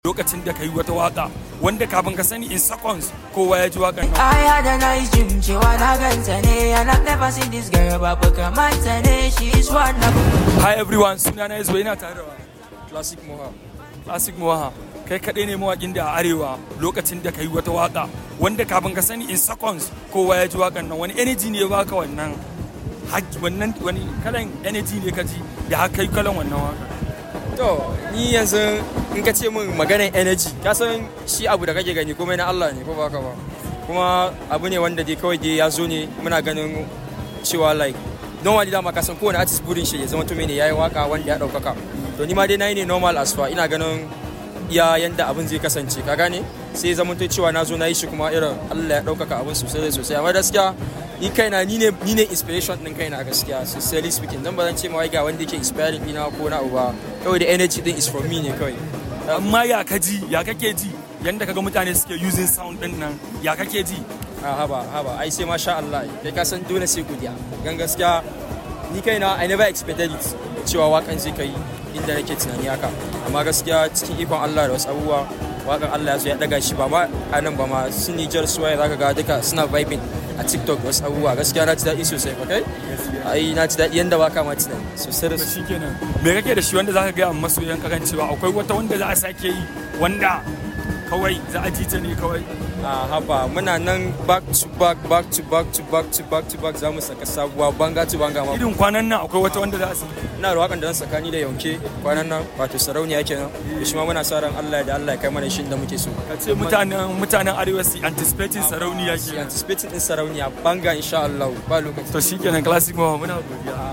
lokacin da ka yi wata waka wanda kafin ka sani in seconds kowa ya ji wakan nan I had a nice dream cewa na ganta ne and I've never seen this girl babu kamanta ne she's wonderful hi everyone suna na yanzu yana tare da wa classic moha classic moha kai kaɗai ne mawakin da a arewa lokacin da ka yi wata waka wanda kafin ka sani in seconds kowa ya ji wakan nan wani energy ne ya baka wannan hak- wannan wani kalan energy ne ka ji da har kai kalan wannan waka to ni yanzu in ka ce min maganar energy ka san shi abu da kake gani komai na Allah ne ko ba ka ba kuma abu ne wanda dai kawai dai ya zo ne muna ganin cewa like normally dama ka san kowane artist burin shi ya zama to ne yayi waka wanda ya daukaka to ni ma dai nayi ne normal as far ina ganin iya yanda abin zai kasance ka gane sai zama to cewa na zo na yi shi kuma irin Allah ya daukaka abin sosai da sosai amma gaskiya ni kaina ni ne ni ne inspiration din kaina gaskiya sincerely speaking dan ba zan ce ma wai ga wanda yake inspiring ina ko na uba kawai da energy din is from me ne kawai amma ya ka ji ya kake ji yanda kaga mutane suke using sound din nan ya kake ji a haba haba ai sai masha Allah kai ka san dole sai godiya gan gaskiya ni kaina I never expected it cewa wakan zai kai inda nake tunani haka amma gaskiya cikin ikon Allah da wasu abubuwa wakan Allah ya zo ya daga shi ba ma a nan ba ma su Niger su waye zaka ga duka suna vibing a TikTok da wasu abubuwa gaskiya na ji daɗi sosai okay ai na ji daɗi yanda waka ma tunani sosai da to sosai shikenan me kake da shi wanda zaka ga masoyan ka kan cewa akwai wata wanda za a sake yi wanda kawai za a ji ta ne kawai a haba muna nan back to back back to back to back to back to back za mu saka sabuwa banga to banga ma irin kwanan nan akwai wata wanda za a sake ina da wakan da zan sakani da yanke kwanan nan wato sarauniya kenan da shi ma muna sa ran Allah da Allah ya kai mana shi da muke so ka ce mutanen mutanen arewa su anticipating sarauniya Shi ke anticipating din sarauniya banga insha Allah ba lokaci to shikenan classic mawa muna godiya